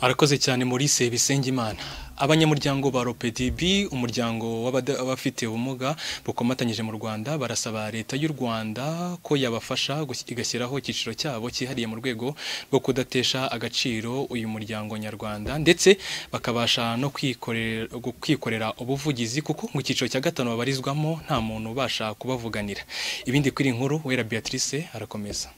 arakoze cyane Maurice Bisengimana abanyamuryango ba ROPDB umuryango w'abafite ubumuga bukomatanyije mu Rwanda barasaba leta y'u Rwanda ko yabafasha igashyiraho icyiciro cyabo cyihariye mu rwego rwo kudatesha agaciro uyu muryango nyarwanda ndetse bakabasha no kwikorera kwikorera ubuvugizi kuko mu cyiciro cya gatanu babarizwamo nta muntu ubasha kubavuganira ibindi kuri inkuru wera Beatrice arakomeza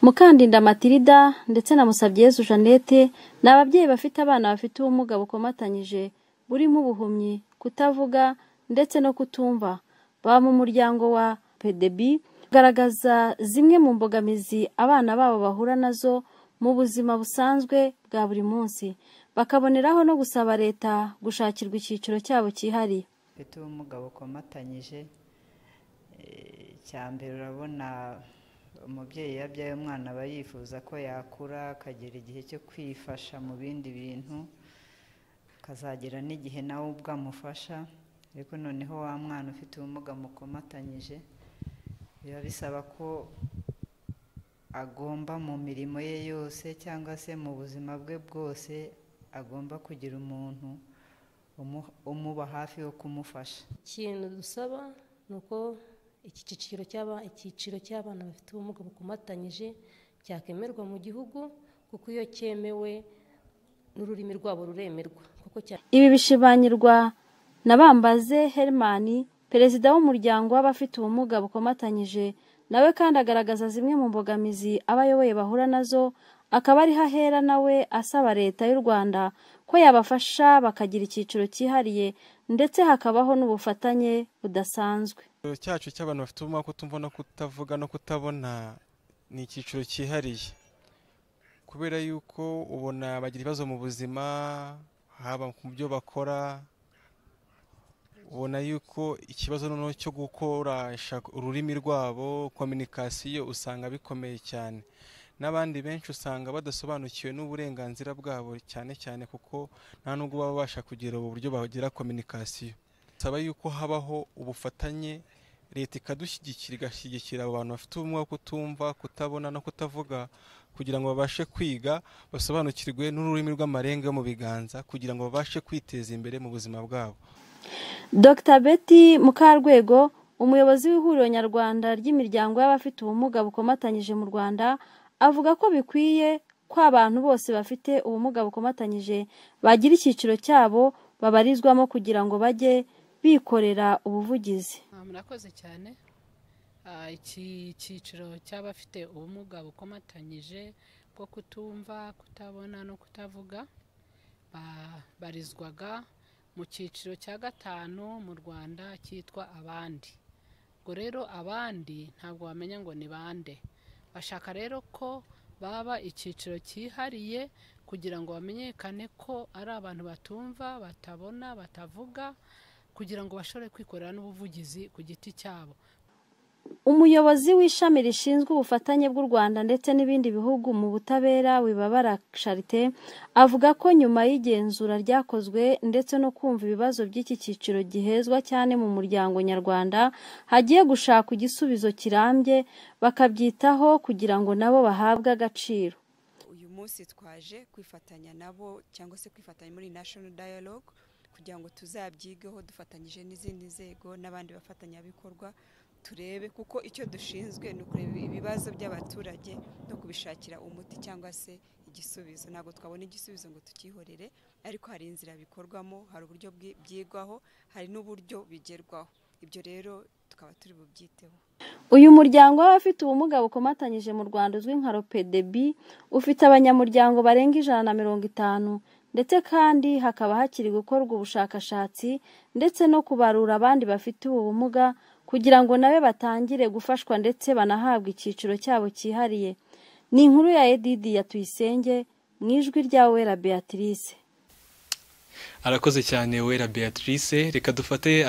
mukandinda matirida ndetse na musabyezu jeannette ni ababyeyi bafite abana bafite ubumuga bukomatanyije burimo ubuhumyi kutavuga ndetse no kutumva baba mu muryango wa pedebi bagaragaza zimwe mu mbogamizi abana babo bahura nazo mu buzima busanzwe bwa buri munsi bakaboneraho no gusaba leta gushakirwa icyiciro cyabo cyihariye ufite ubumuga bukomatanyije cya mbere urabona umubyeyi iyo abyaye umwana aba yifuza ko yakura akagera igihe cyo kwifasha mu bindi bintu akazagera n'igihe nawe ubwo amufasha ariko noneho wa mwana ufite ubumuga mukomatanyije biba bisaba ko agomba mu mirimo ye yose cyangwa se mu buzima bwe bwose agomba kugira umuntu umuba hafi wo kumufasha ikintu dusaba ni uko icyiciro cy'abana bafite ubumuga bukomatanyije cyakemerwa mu gihugu kuko iyo cyemewe n'ururimi rwabo ruremerwa ibi bishimanyirwa na bambaze herimani perezida w'umuryango w'abafite ubumuga bukomatanyije nawe kandi agaragaza zimwe mu mbogamizi abayoboye bahura nazo akaba ariho ahera nawe asaba leta y'u rwanda ko yabafasha bakagira icyiciro cyihariye ndetse hakabaho n'ubufatanye budasanzwe cyacu cy'abantu bafite ubumuga kutumva no kutavuga no kutabona ni icyiciro cyihariye kubera yuko ubona bagira ibibazo mu buzima haba mu byo bakora ubona yuko ikibazo noneho cyo gukoresha ururimi rwabo kominikasiyo usanga bikomeye cyane n'abandi benshi usanga badasobanukiwe n'uburenganzira bwabo cyane cyane kuko nta nubwo baba babasha kugira ubu buryo bagira kominikasiyo bisaba yuko habaho ubufatanye leta ikadushyigikira igashyigikira abo bantu bafite ubumuga kutumva kutabona no kutavuga kugira ngo babashe kwiga basobanukirwe n'ururimi rw'amarenga yo mu biganza kugira ngo babashe kwiteza imbere mu buzima bwabo dr betty mukarwego umuyobozi w'ihuriro nyarwanda ry'imiryango y'abafite ubumuga bukomatanyije mu rwanda avuga ko bikwiye ko abantu bose bafite ubumuga bukomatanyije bagira icyiciro cyabo babarizwamo kugira ngo bajye bikorera ubuvugizi murakoze cyane iki cyiciro cy'abafite ubumuga bukomatanyije bwo kutumva kutabona no kutavuga barizwaga mu cyiciro cya gatanu mu rwanda cyitwa abandi ubwo rero abandi ntabwo wamenya ngo ni bande bashaka rero ko baba icyiciro cyihariye kugira ngo bamenyekane ko ari abantu batumva batabona batavuga kugira ngo bashobore kwikorera n'ubuvugizi ku giti cyabo umuyobozi w'ishami rishinzwe ubufatanye bw'u rwanda ndetse n'ibindi bihugu mu butabera wibabara charite avuga ko nyuma y'igenzura ryakozwe ndetse no kumva ibibazo by'iki cyiciro gihezwa cyane mu muryango nyarwanda hagiye gushaka igisubizo kirambye bakabyitaho kugira ngo nabo bahabwe agaciro uyu munsi twaje kwifatanya nabo cyangwa se kwifatanya muri national dialogue kugira ngo tuzabyigeho dufatanyije n'izindi nzego n'abandi bafatanyabikorwa turebe kuko icyo dushinzwe ni ukureba ibibazo by'abaturage no kubishakira umuti cyangwa se igisubizo ntabwo twabona igisubizo ngo tukihorere ariko hari inzira bikorwamo hari uburyo byigwaho hari n'uburyo bigerwaho ibyo rero tukaba turi bubyiteho uyu muryango w'abafite ubumuga bukomatanyije mu rwanda uzwi nka ropedebi ufite abanyamuryango barenga ijana na mirongo itanu ndetse kandi hakaba hakiri gukorwa ubushakashatsi ndetse no kubarura abandi bafite ubu bumuga kugira ngo nabe batangire gufashwa ndetse banahabwe icyiciro cyabo cyihariye ni inkuru ya edidi ya tuyisenge mu ijwi rya wera beatrice arakoze cyane wera beatrice reka dufate